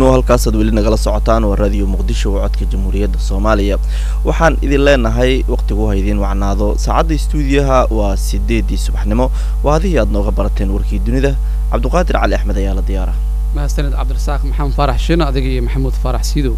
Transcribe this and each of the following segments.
fiidnimo halkaasaad weli nagala socotaan waa raadiyo muqdisho oo codka jamhuuriyadda soomaaliya waxaan idin leenahay waqtigu ha idiin wacnaado saacadda istuudiyaha waa sideedii subaxnimo waa adihii aad nooga barateen warkii dunida cabdiqaadir cali axmed ayaa la diyaara mahadsaned cabdirasaaq maxamed faarax shin adiga iyo maxamuud faarax siidow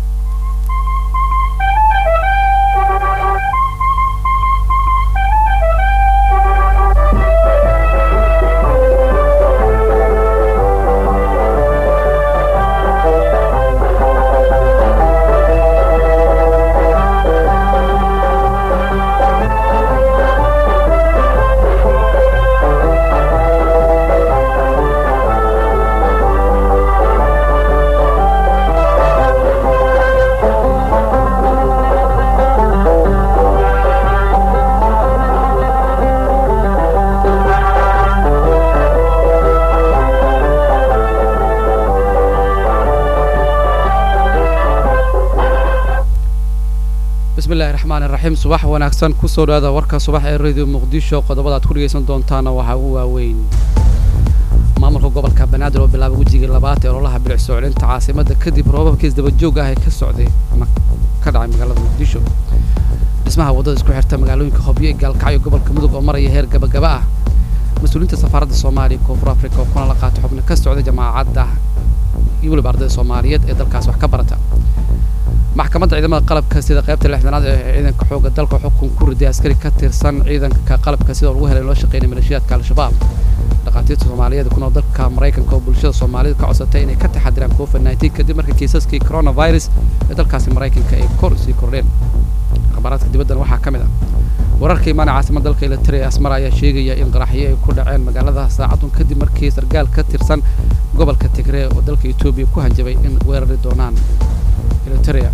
bismillahi raxmaan iraxiim subax wanaagsan kusoo dhawaada warka subax ee radio muqdisho qodobada aad ku dhegaysan doontaana waxaa ugu waaweyn maamulka gobolka banaadir oo bilaabay wejigii labaad ee ololaha bilic soo celinta caasimada kadib roobabkiis dabajoog ah ee ka socday ama ka dhacay magaalada muqdisho dhismaha waddada isku xirta magaalooyinka hobyo ee gaalkacyo gobolka mudug oo maraya heer gabagaba ah mas-uuliyiinta safaaradda soomaaliya koonfur africa oo kuna la qaatay xubno ka socday jamaacadda iyo weliba ardayda soomaaliyeed ee dalkaas wax ka barata maxkamadda ciidamada qalabka sida qaybta lixdanaad ee ciidanka xoogga dalka xukun ku riday askari ka tirsan ciidanka qalabka sida lagu helay loo shaqeynay maleeshiyaadka al-shabaab dhakhaatiirta soomaaliyeed ku nool dalka maraykanka oo bulshada soomaalida ka codsatay inay ka taxadiraan covid nineteen kadib markii kiisaskii coronavirus ee dalkaasi maraykanka ay kor sii kordheen akhbaaraadka dibaddan waxaa ka mid ah wararka imaana caasimada dalka elitrea asmar ayaa sheegaya in qaraxyo ay ku dhaceen magaalada saacadun kadib markii sargaal ka tirsan gobolka tigree oo dalka etoobiya ku hanjabay in weerari doonaan elitrea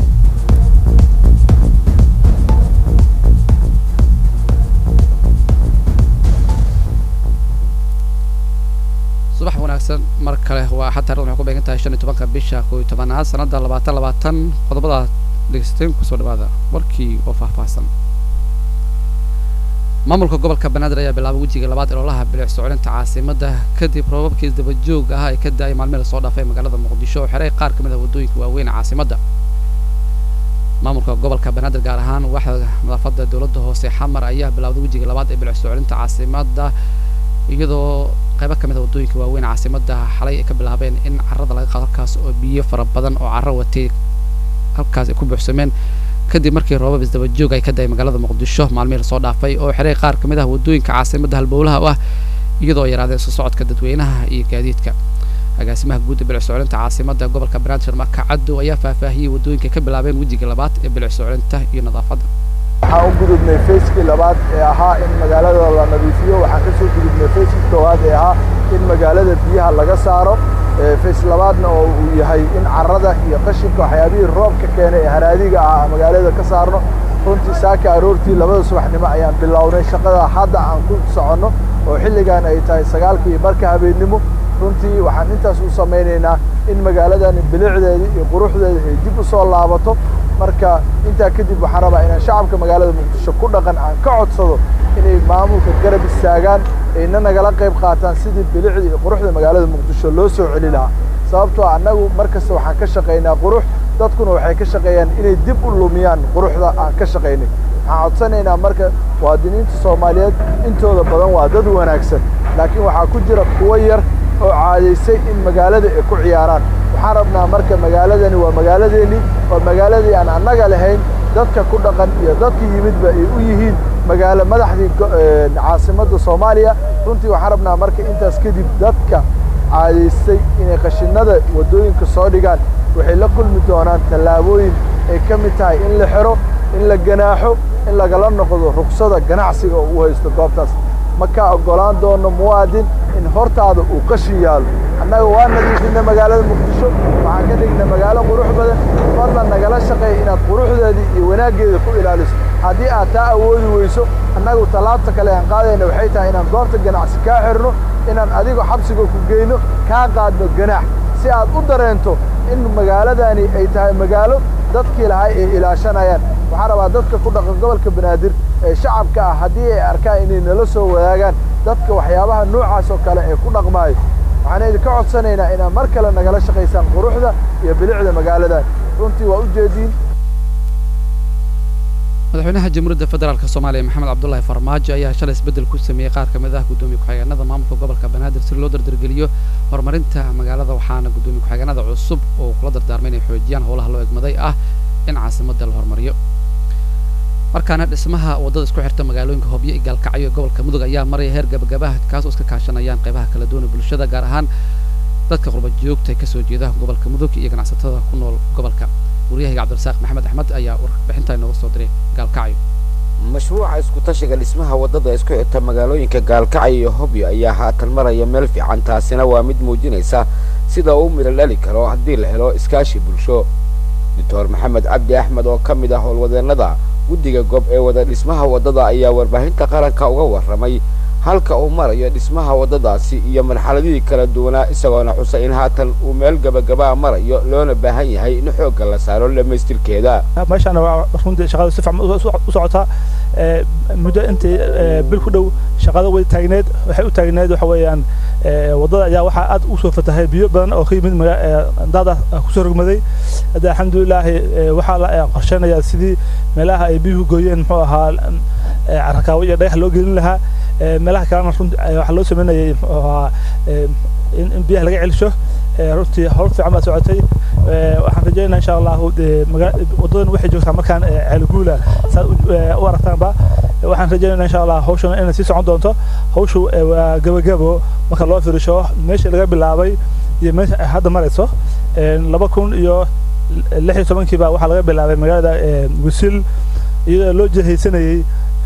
subax wanaagsan mar kale waa xataa waxay ku beegan tahay shan iyo tobanka bisha koo iyo tobanaad sanadda labaatan labaatan qodobada dhegeysateen kusoo dhawaada warkii oo faahfaahsan maamulka gobolka banaadir ayaa bilaabay wejiga labaad ee ololaha bilic socolinta caasimada kadib roobabkii dabajoog ah ay ka da-ay maalmihii lasoo dhaafay magaalada muqdisho oo xeray qaar ka mid ah waddooyinka waaweyn ee caasimada maamulka gobolka banaadir gaar ahaan waaxda nadaafada dowladda hoose xamar ayaa bilaawday wejiga labaad ee bilic socolinta caasimada iyadoo qaybo ka mid a waddooyinka waaweyn caasimada xalay ay ka bilaabeen in carrada laga qaado halkaas oo biyo fara badan oo carro watay halkaas ay ku buuxsameen kadib markii roobab isdabajoog ay ka daay magaalada muqdisho maalmihii lasoo dhaafay oo xiray qaar ka mid ah waddooyinka caasimada halbowlaha u ah iyadoo yaraadeen isu socodka dadweynaha iyo gaadiidka agaasimaha guud ee bilic soclinta caasimada gobolka banaadir marka cadow ayaa faahfaahiyey waddooyinka ka bilaabeen wejiga labaad ee bilic soclinta iyo nadaafadda waxaan u gudubnay fayskii labaad ee ahaa in magaalada la nadiifiyo waxaan ka soo gudubnay fayskii koowaad ee ahaa in magaalada biyaha laga saaro fays labaadna oo uu yahay in carrada iyo qashinka waxyaabihii roobka keenay ee haraadiga ah magaalada ka saarno runtii saaka aroortii labada subaxnimo ayaan bilownay shaqada hadda aan ku soconno oo xilligan ay tahay sagaalka iyo barka habeennimo runtii waxaan intaas u samaynaynaa in magaaladani bilicdeeda iyo quruxdeeda ay dib u soo laabato marka intaa kadib waxaan rabaa inaan shacabka magaalada muqdisho ku dhaqan aan ka codsado inay maamulka garab istaagaan ayna nagala qayb qaataan sidii bilicda iyo quruxda magaalada muqdisho loo soo celi lahaa sababtoo annagu mar kasta waxaan ka shaqaynaa qurux dadkuna waxay ka shaqeeyaan inay dib u lumiyaan quruxda aan ka shaqaynay waxaan codsanaynaa marka muwaadiniinta soomaaliyeed intooda badan waa dad wanaagsan laakiin waxaa ku jira kuwo yar oo caadaysay in magaalada ay ku ciyaaraan waxaan rabnaa marka magaaladani waa magaaladeennii waa magaaladii aan annaga lahayn dadka ku dhaqan iyo dadka yimidba ay u yihiin magaalo madaxdii caasimadda soomaaliya runtii waxaan rabnaa marka intaas kadib dadka caadaystay inay qashinada waddooyinka soo dhigaan waxay la kulmi doonaan tallaabooyin ay ka mid tahay in la xiro in la ganaaxo in lagala noqdo ruksada ganacsiga oo u haysto goobtaas ma ka oggolaan doono muwaadin in hortaada uu qashin yaalo annaga waa nadiifinna magaalada muqdisho waxaan ka dhignay magaalo qurux badan fadlan nagala shaqeeya inaad quruxdeedii iyo wanaaggeeda ku ilaaliso haddii aad taa awoodi weyso annagu tallaabta kale aan qaadayna waxay tahay inaan goobta ganacsi kaa xirno inaan adigo xabsiga ku geyno kaa qaadno ganaax si aad u dareento in magaaladani ay tahay magaalo dadkii lahay ay ilaashanayaan waxaan rabaa dadka ku dhaqan gobolka banaadir ee shacabka ah haddii ay arkaan inay nala soo wadaagaan dadka waxyaabaha noocaas oo kale ee ku dhaqmaayo waxaan idinka codsanaynaa inaad mar kale nagala shaqaysaan quruxda iyo bilicda magaaladan runtii waa ujeediin madaxweynaha jamhuuriyadda federaalk soomaaliya maxamed cabdullaahi farmaajo ayaa shalay isbeddel ku sameeyey qaar ka mid ah guddoomiye ku-xigeenada maamulka gobolka banaadir si loo dardargeliyo horumarinta magaalada waxaana guddoomiye ku-xigeenada cusub oo kula dardaarmay inay xoojiyaan howlaha loo egmaday ah in caasimadda la horumariyo markaana dhismaha waddada isku xirta magaalooyinka hobyo iyo gaalkacyo ee gobolka mudug ayaa maraya heer gabagabaha kaas oo iska kaashanayaan qaybaha kala duwan ee bulshada gaar ahaan dadka qurba joogta ee kasoo jeeda gobolka mudug iyo ganacsatada ku nool gobolka waryahayga cabdirasaaq maxamed axmed ayaa warbixinta inooga soo diray gaalkacyo mashruuca isku tashiga dhismaha waddada isku xirta magaalooyinka gaalkacyo iyo hobyo ayaa haatan maraya meel fiican taasina waa mid muujinaysa sida uu midho dhali karo haddii la helo iskaashi bulsho doctor maxamed cabdi axmed oo ka mid ah howlwadeennada guddiga gob ee wada dhismaha waddada ayaa warbaahinta qaranka uga warramay halka uu marayo dhismaha waddadaasi iyo marxaladihii kala duwanaa isagoona xusay in haatan uu meel gabagabaa marayo loona baahan yahay in xoogga la saaro dhammaystirkeeda meeshaana waa runtii shaqada si fiican u socotaa muddo intii bil ku dhow shaqada way taagneed waxay u taagneed waxa weeyaan waddada ayaa waxaa aad u soo fatahay biyo badan oo ka yimid daada kusoo rogmaday hadda alxamdulilaahi waxaa la qorsheynayaa sidii meelaha ay biyuhu gooyeen muxuu ahaa carakaawo iyo dhagax loo gelin lahaa meelaha kalena runti waxaa loo sameynayay muxuu ahaa in biyaha laga celisho runtii howl fiican baa socotay waxaan rajeynaa insha allahu wadadan waxay joogtaa markaan ceelguula saad u aragtaanba waxaan rajeynaa insha allah hawshan inay sii socon doonto hawshu waa gabagabo marka loo firisho meeshii laga bilaabay iyo meesha ay hadda marayso laba kun iyo lix iyo tobankii baa waxaa laga bilaabay magaalada wisil iyadoo loo jehaysanayey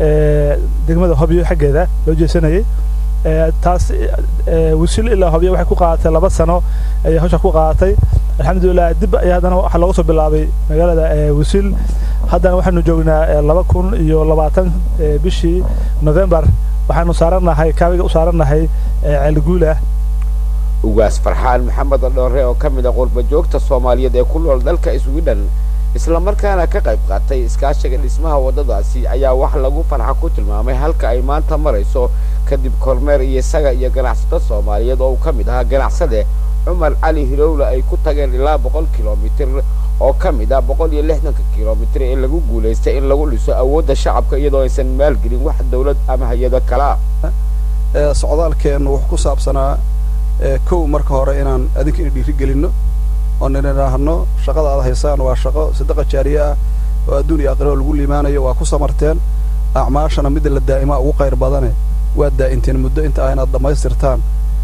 degmada hobyo xaggeeda loo jeesanayey taas wisil ilaa hobyo waxay ku qaadatay laba sano ayay hawsha ku qaadatay alxamdulilah dib ayaa haddana waxaa looga soo bilaabay magaalada wisil haddana waxaanu joognaa laba kun iyo labaatan bishii november waxaanu saarannahay kaabiga u saarannahay ceelguula ugaas farxaan maxamed dhoore oo ka mid ah qurba joogta soomaaliyeed ee ku nool dalka sweden isla markaana ka qayb qaatay iskaashiga dhismaha waddadaasi ayaa wax lagu farxa ku tilmaamay halka ay maanta marayso kadib kormeer iyo isaga iyo ganacsato soomaaliyeed oo uu ka mid ahaa ganacsade cumar cali hilowle ay ku tageen ilaa boqol kilomitir oo ka mid ah boqol iyo lixdanka kilomitir ee lagu guulaystay in lagu dhiso awoodda shacabka iyadoo aysan maalgelin wax dawlad ama hay-ado kalaa socdaalkeennu wuxuu ku saabsanaa kow marka hore inaan adinka ina dhiiri gelinno oo nin idhaahno shaqada aad haysaan waa shaqo sadaqa jaariye ah oo adduun iyo aqrao lagu liimaanayo waa ku samarteen acmaashana midda la daa'imaa ugu qayr badane waad daa'inteen muddo inta ah inaad dhammaystirtaan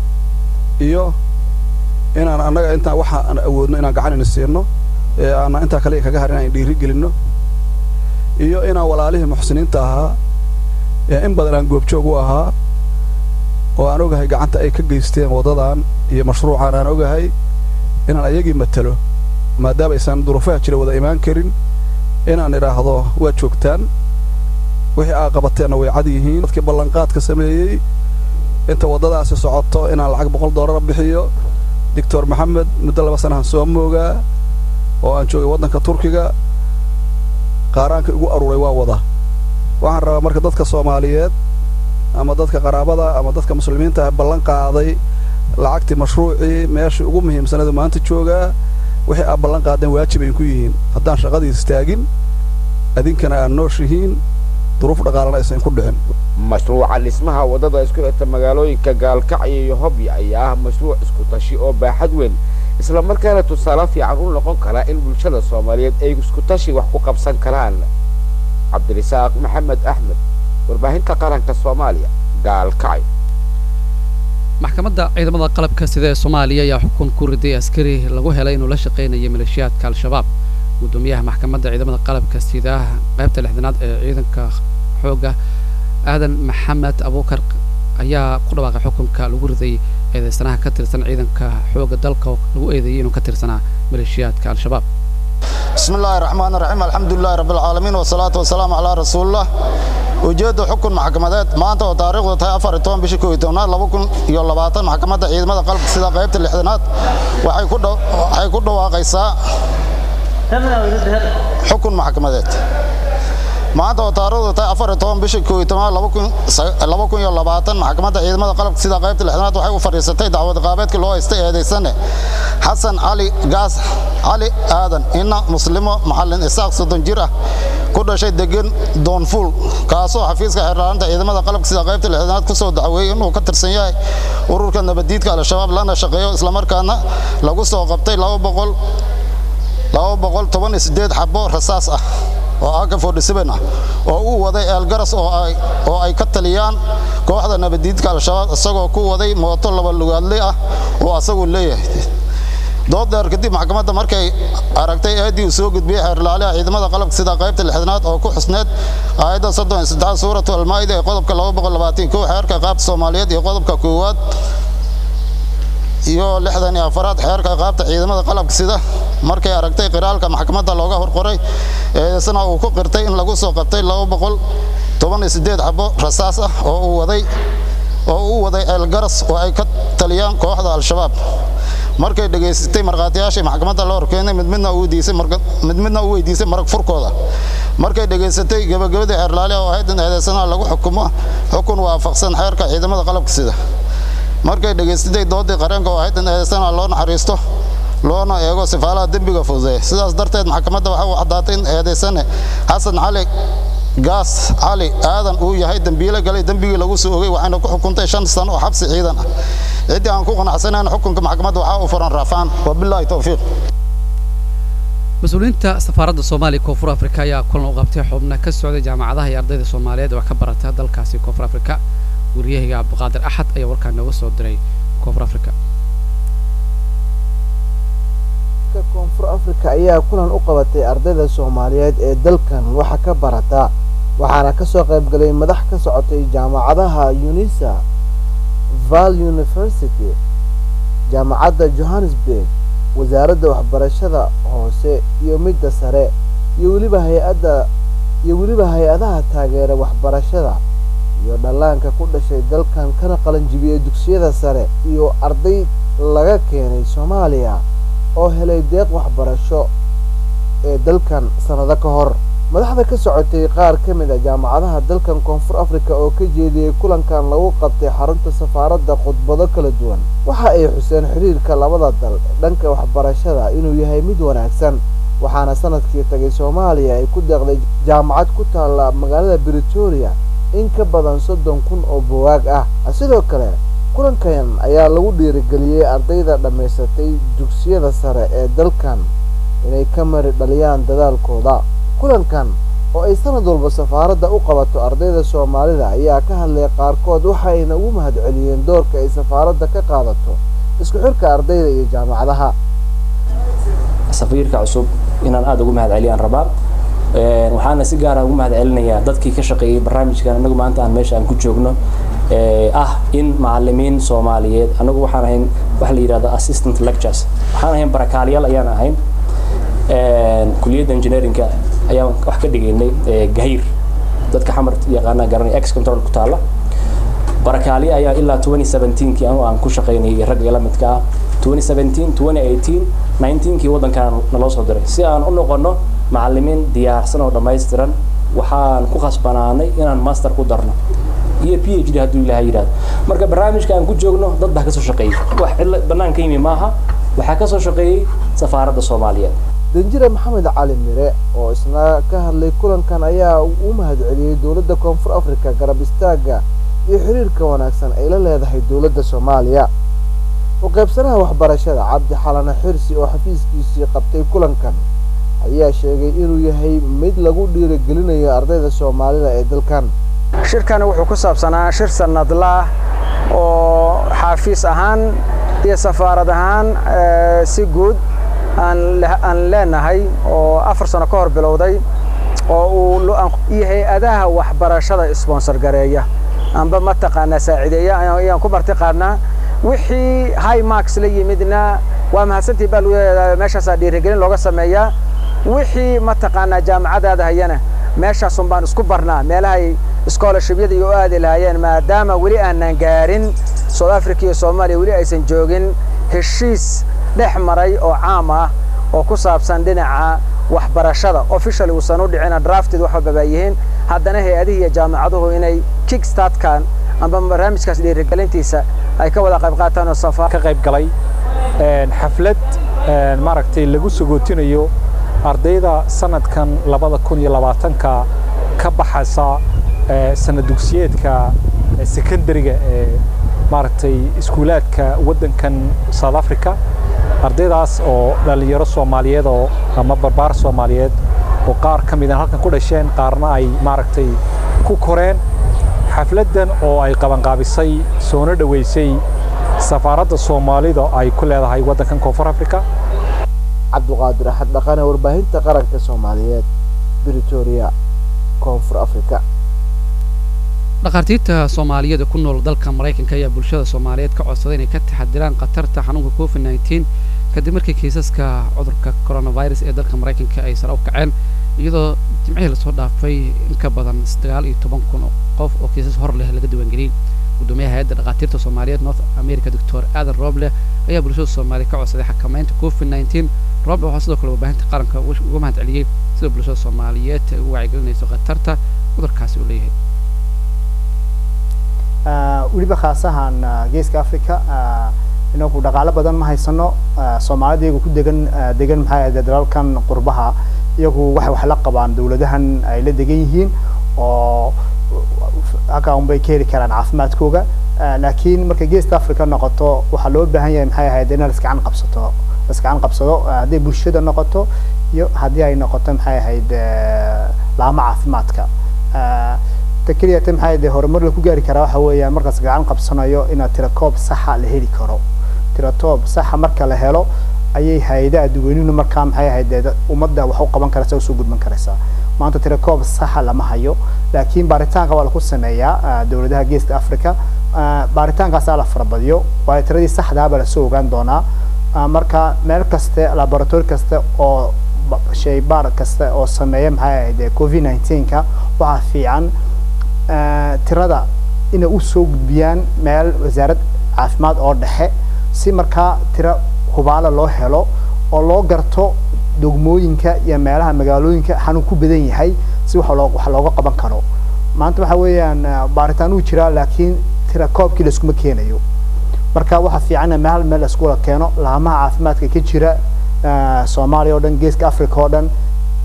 iyo inaan annaga intaan waxa aan awoodno inaan gacan ina siino ee aanan intaa kale kaga har inaan dhiiri gelinno iyo inaan walaalihii muxsiniinta ahaa ee in badan aan goobjoog u ahaa oo aan ogahay gacanta ay ka geysteen waddadan iyo mashruucan aan ogahay inaan ayagii matalo maadaama aysan duruufaha jira wada imaan karin inaan idhaahdo waad joogtaan wixii aa qabateenna way cad yihiin dadkii ballanqaadka sameeyey inta waddadaasi socoto inaan lacag boqol doolara bixiyo doctor maxamed muddo laba sanahan soo moogaa oo aan joogay waddanka turkiga qaaraanka igu aruuray waa wada waxaan rabaa marka dadka soomaaliyeed ama dadka qaraabada ama dadka muslimiinta ballan qaaday lacagtii mashruucii meeshii ugu muhiimsanadu maanta joogaa wixii aad ballan qaadeen waajib ay ku yihiin haddaan shaqadiis istaagin adinkana aad nooshihiin duruuf dhaqaalana aysan ku dhicin mashruuca dhismaha waddada isku xirta magaalooyinka gaalkacyo iyo hobyo ayaa ah mashruuc isku tashi oo baaxad weyn isla markaana tusaale fiican u noqon kara in bulshada soomaaliyeed ay isku tashi wax ku qabsan karaan cabdirisaaq maxamed axmed warbaahinta qaranka soomaaliya gaalkacyo maxkamadda ciidamada qalabka sida ee soomaaliya ayaa xukun ku riday askari lagu helay inuu la shaqaynayo maleeshiyaadka al-shabaab guddoomiyaha maxkamadda ciidamada qalabka sida qaybta lixdanaad ee ciidanka xoogga aadan maxamed abuukar ayaa ku dhawaaqay xukunka lagu riday eedeysanaha ka tirsan ciidanka xoogga dalka oo lagu eedeeyey inuu ka tirsanaa maleeshiyaadka al-shabaab بسم الله الرحمن الرحيم الحمد لله رب العالمين والصلاة والسلام على رسول الله ujeedda xukun maxkamadeed maanta oo taariikhdu tahay afar iyo toban bishii koob iyo tobnaad laba kun iyo labaatan maxkamadda ciidamada qalabka sida qaybta lixdanaad waxay ku waxay ku dhawaaqaysaa xukun maxkamadeed maanta oo taariikhdu tahay afar iyo toban bishii koob iyo tobnaad laba kun iyo labaatan maxkamadda ciidamada qalabka sida qaybta lixdanaad waxay u fadhiisatay dacwad qaabeedkii loo haystay eedaysane xasan cali gaas cali aadan ina muslimo maxallin isaaq soddon jir ah ku dhashay degan doonfuul kaasoo xafiiska xeerlaalinta ciidamada qalabka sida qaybta lixdanaad ku soo dacweeyey inuu ka tirsan yahay ururka nabadiidka al-shabaab lana shaqeeyo islamarkaana lagu soo qabtay laba boqol laba boqol toban iyo siddeed xabo rasaas ah oo aka forty-seven ah oo uu waday eelgaras oo ay oo ay ka taliyaan kooxda nabadiidka al-shabaab isagoo ku waday mooto laba lugaadle ah oo asagu leeyahay dood dheer kadib maxkamadda markay aragtay eedii uu soo gudbiyey xeerlaaliha ciidamada qalabka sida qaybta lixdanaad oo ku xusneed aayadda soddon iyo saddexaad suuratu almaa'ida ee qodobka laba boqol labaatan kow xeerka qaabta soomaaliyeed iyo qodobka koowaad iyo lixdan iyo afaraad xeerka qaabta ciidamada qalabka sida markay aragtay qiraalka maxkamadda looga horqoray eedeysana uu ku qirtay in lagu soo qabtay laba boqol toban iyo siddeed xabo rasaas ah oo uu waday oo uu waday eelgaras oo ay ka taliyaan kooxda al-shabaab markay dhegaysatay markhaatiyaashii maxkamadda la horkeenay mid midna uu weydiisay mid midna uu weydiisay marag furkooda markay dhegaysatay gabagabadii xeerlaaliha oo ahayd in eedeysana lagu xukumo xukun waafaqsan xeerka ciidamada qalabka sida markay dhegaysatay doodii qareenka oo ahayd in eedeysana loo naxariisto loona eego sifaalaha dembiga fududeeya sidaas darteed maxkamadda waxa uu caddaatay in eedeysane xasan cali gaas cali aadan uu yahay dembiile galay dembigii lagu soo ogay waxayna ku xukuntay shan sano oo xabsi ciidan ah ciddii aan ku qanacsanayn xukunka maxkamadda waxaa u furan raafaan wabilaahi towfiiq mas-uuliyiinta safaaradda soomaaliya koonfur afrika ayaa kulan u qabtay xubna ka socday jaamacadaha iyo ardayda soomaaliyeed oo ka barata dalkaasi koonfur afrika wariyahayga cabdiqaadir axad ayaa warkaa nooga soo diray koonfur afrika koonfur afrika ayaa kulan u qabatay ardayda soomaaliyeed ee dalkan waxa ka barata waxaana kasoo qaybgalay madax ka socotay jaamacadaha unisa val university jaamacadda johannesburg wasaaradda waxbarashada hoose iyo midda sare iyo weliba hay-adda iyo weliba hay-adaha taageera waxbarashada iyo dhallaanka ku dhashay dalkan kana qalanjibiyey dugsiyada sare iyo arday laga keenay soomaaliya oo helay deeq waxbarasho ee dalkan sannado ka hor madaxda ka socotay qaar ka mid a jaamacadaha dalkan koonfur afrika oo ka jeediyey kulankan lagu qabtay xarunta safaaradda khudbado kala duwan waxa ay xuseen xiriirka labada dal dhanka waxbarashada inuu yahay mid wanaagsan waxaana sanadkii tagay soomaaliya ay ku deeqday jaamacad ku taalla magaalada britoria in ka badan soddon kun oo buwaag ah sidoo kale kulankan ayaa lagu dhiirigeliyey ardayda dhammaysatay dugsiyada sare ee dalkan inay ka mari dhaliyaan dadaalkooda kulankan oo ay sanad walba safaaradda u qabato ardayda soomaalida ayaa ka hadlay qaarkood waxayna ugu mahadceliyeen doorka ay safaaradda ka qaadato isku xirka ardayda iyo jaamacadaha safiirka cusub inaan aada ugu mahadceliyaan rabaa waxaana si gaara ugu mahadcelinayaa dadkii ka shaqeeyey barnaamijkan anagu maanta aan meesha aan ku joogno ah in macalimiin soomaaliyeed anagu waxaan ahayn waxa la yidhahdo assistant lectures waxaan ahayn barakaalyaal ayaan ahayn kuliyadda engineeringa ayaan wax ka dhigaynay gahayr dadka xamar yaqaanaa garanay ex control ku taala barakaalye ayaa ilaa 2017kii anu aan ku shaqaynayay ragga la midka ah 2017 2018 19kii waddankaan naloo soo diray si aan u noqono macalimiin diyaarsan oo dhammaystiran waxaan ku khasbanaanay inaan master ku darno iyo p h d hadduu ilaahay yidhahdo marka barnaamijka aan ku joogno dad baa kasoo shaqeeyey wax cidla banaanka yimi maaha waxaa kasoo shaqeeyey safaaradda soomaaliyeed danjire maxamed cali mire oo isna ka hadlay kulankan ayaa u mahadceliyey dowladda koonfur afrika garab istaagga iyo xiriirka wanaagsan ay la leedahay dowladda soomaaliya u qaybsanaha waxbarashada cabdi xalana xirsi oo xafiiskiisii qabtay kulankan ayaa sheegay inuu yahay mid lagu dhiirigelinayo ardayda soomaalida ee dalkan shirkani wuxuu ku saabsanaa shir sanadlaah oo xaafiis ahaan iyo safaarad ahaan si guud aan leenahay oo afar sano ka hor bilowday oo uu iyo hay-adaha waxbarashada sponsor gareeya amba mataqaanaa saaciideeya ayaan ku marti qaadnaa wixii high marks la yimidna waa mahadsantii baa meeshaasaa dhiirigelin looga sameeyaa wixii mataqaanaa jaamacadaada hayana meeshaasun baan isku barnaa meelahay scholarshibyada iyo u aadi lahaayeen maadaama weli aanan gaarin south africa iyo soomaaliya weli aysan joogin heshiis dhex maray oo caam ah oo ku saabsan dhinaca waxbarashada officially uusan u dhicina drafted wax walba baa yihiin haddana hay-adihi iyo jaamacaduhu inay kickstartkan amba barnaamijkaas dhiirigelintiisa ay ka wada qayb qaataan oo safa ka qayb galay xaflad maaragtay lagu sagootinayo ardayda sanadkan labada kun iyo labaatanka ka baxaysa sanad dugsiyeedka secondariga ee maaragtay iskuulaadka waddankan south africa ardaydaas oo dhallinyaro soomaaliyeed oo ama barbaar soomaaliyeed oo qaar ka mida halkan ku dhasheen qaarna ay maaragtay ku koreen xafladdan oo ay qabanqaabisay soona dhoweysay safaaradda soomaalida ay ku leedahay waddankan koonfur africa cabduqaadir axad dhaqane warbaahinta qaranka soomaaliyeed britoria koonfur africa dhakhaatiirta soomaaliyeed ee ku nool dalka maraykanka ayaa bulshada soomaaliyeed ka codsaday inay ka taxadiraan khatarta xanuunka covid nneteen kadib markii kiisaska cudurka coronavirus ee dalka maraykanka ay sare u kaceen iyadoo jimcihii lasoo dhaafay in ka badan sagaal iyo toban kun oo qof oo kiisas hor leh laga diiwaangeliyey gudoomiyaha hay-adda dhakhaatiirta soomaaliyeed north america doctor aadan roble ayaa bulshada soomaaliya ka codsaday xakameynta covid nneteen roble waxaa sidoo kale warbaahinta qaranka uga mahad celiyey sida bulshada soomaaliyeed ay ugu wacyigelinayso khatarta cudurkaasi uu leeyahay weliba khaasahan geeska africa inagu dhaqaalo badan ma haysano soomaalida iyagu ku degan degan maxay ahayd dalalkan qurbaha iyagu waxay wax la qabaan dawladahan ay la degan yihiin oo halkaa unbay ka heli karaan caafimaadkooga laakiin marka geeska africa noqoto waxaa loo baahan yahay maxay ahayd in laskacan qabsato laskacan qabsado hadday bulshada noqoto iyo haddii ay noqoto maxay ahayd laamo caafimaadka ta keliya ta maxay de horumar laku gaari karaa waxa weeyaan markaas gacan qabsanayo inaad tirakoob saxa la heli karo tiratoob saxa marka la helo ayay hay-adaha dadweynuhu markaa maxay ahayd dee ummadda wax u qaban karaysa usoo gudban karaysaa maanta tirakoob saxa lama hayo laakiin baaritaanka waa laku sameeyaa dowladaha geeska africa baaritaankaasaa la farabadiyo waayo tiradii saxdaaba lasoo ogaan doonaa marka meel kaste laboratory kaste oo shaybaar kasta oo sameeya maxay ahayd covid nineteenka waxaa fiican tirada inay usoo gudbiyaan meel wasaarad caafimaad oo dhexe si markaa tiro hubaala loo helo oo loo garto dogmooyinka iyo meelaha magaalooyinka xanuun ku badan yahay si wax loo wax looga qaban karo maanta waxa weeyaan baaritaan uu jiraa laakiin tira koobkii laiskuma keenayo marka waxaa fiican in meel meel laisku wada keeno laamaha caafimaadka ka jira soomaaliya oo dhan geeska africa oo dhan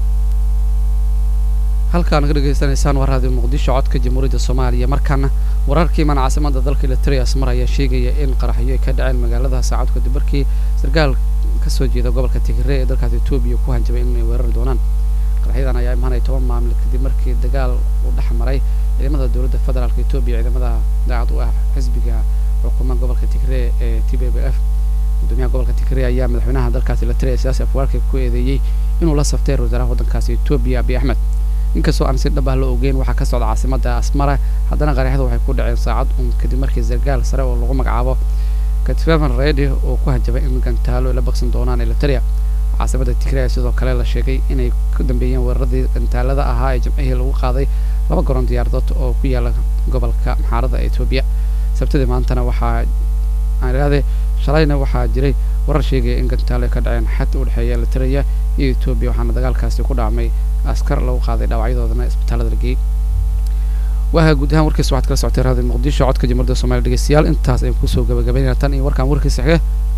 halkaa naga dhegaysanaysaan waa raadiyo muqdisho codka jamhuuriyadda soomaaliya markaana wararkii mana caasimada dalka eletrias mar ayaa sheegaya in qaraxyo ay ka dhaceen magaalada saacad kadib markii sarkaal kasoo jeeda gobolka tigre ee dalkaas etoobiya ku hanjabay inay weerari doonaan qaraxyadan ayaa imaanaya toban maamil kadib markii dagaal uu dhex maray ciidamada dowladda federaalk etoobiya ciidamada daacad u ah xisbiga xukuuma gobolka tigre ee t b b f gudoomiyaha gobolka tigre ayaa madaxweynaha dalkaas eletriya siyaasi afwaarka ku eedeeyey inuu la saftay wasaaraha waddankaasi etoobiya abiy axmed inkastoo aan si dhab ah la ogeyn waxaa ka socda caasimada asmara haddana qaraxyadu waxay ku dhaceen saacad un kadib markii sargaal sare oo lagu magacaabo katfevan redi oo ku hanjabay in gantaalo ay la baksan doonaan eliteria caasimada tigray sidoo kale la sheegay inay ka dambeeyeen weeraradii gantaalada ahaa ee jimcihii lagu qaaday laba garoon diyaaradood oo ku yaala gobolka maxaarada ee etoobiya sabtidii maantana waxaa aan idhahdee shalayna waxaa jiray warar sheegaya in gantaalo ay ka dhaceen xad u dhexeeya eliteria iyo etoobiya waxaana dagaalkaasi ku dhacmay askar lagu qaaday dhaawacyadoodana isbitaalada la geeyey waaha guud ahaan warkiisa waxaad kala socotay raadiyo muqdisho codka jamhuuriyadda somalia dhegeystayaal intaas ayaan kusoo gabagabaynaya tan iyo warkaan warkiisa xige